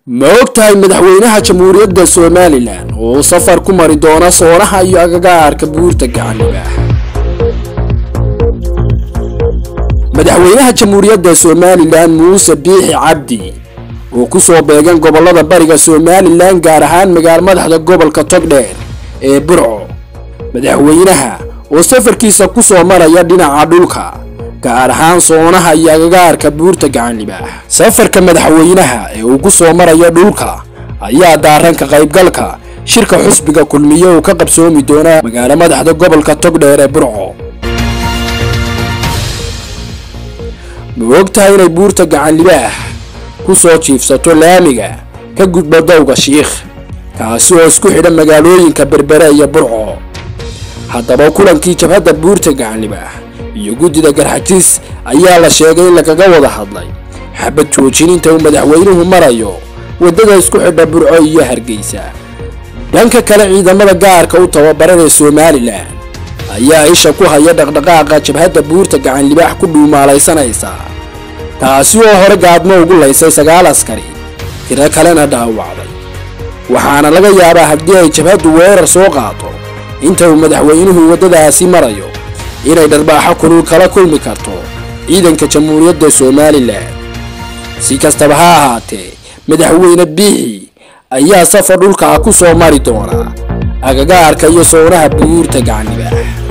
ma ogtahay madaxweynaha jamhuuriyadda somalilan oo safar ku mari doona soonaha iyo agagaarka buurta gacanibaax madaxweynaha jamhuuriyadda somalilan muuse biixi cabdi oo kusoo beegan gobolada bariga somalilan gaar ahaan magaal madaxda gobolka togdheer ee burco madaxweynaha oo safarkiisa kusoo maraya dhinaca dhulka gaar ahaan soonaha iyo agagaarka buurta gacanlibaax safarka madaxweynaha ee uu ku soo marayo dhulka ayaa daaran ka qaybgalka shirka xusbiga kulmiye uu ka qabsoomi doona magaalo madaxda gobolka togdheer ee burco ma ogtahay inay buurta gacanlibaax ku soo jiifsato laamiga ka gudba dowga shiikh kaasi oo isku xidha magaalooyinka berbere iyo burco haddaba kulankii jabhadda buurta gacanlibaax iyo guddida garxajiis ayaa la sheegay in lagaga wada hadlay xabad joojin inta uu madaxweynuhu marayo waddada isku xidha burco iyo hargeysa dhanka kale ciidamada gaarka u tababaran ee somalilan ayaa isha ku haya dhaqdhaqaaqa jabhadda buurta gacanlibaax ku dhuumaalaysanaysa taasi oo hore gaadmo ugu laysay sagaal askari tiro kalena dhaawacday waxaana laga yaabaa haddii ay jabhaddu weerar soo qaato inta uu madaxweynuhu waddadaasi marayo inay dharbaaxo kulul kala kulmi karto ciidanka jamhuuriyadda somalilan si kastaba ha ahaatee madaxweyne biixi ayaa safar dhulkaa ku soo mari doona agagaarka iyo soonaha buurta gacanibaax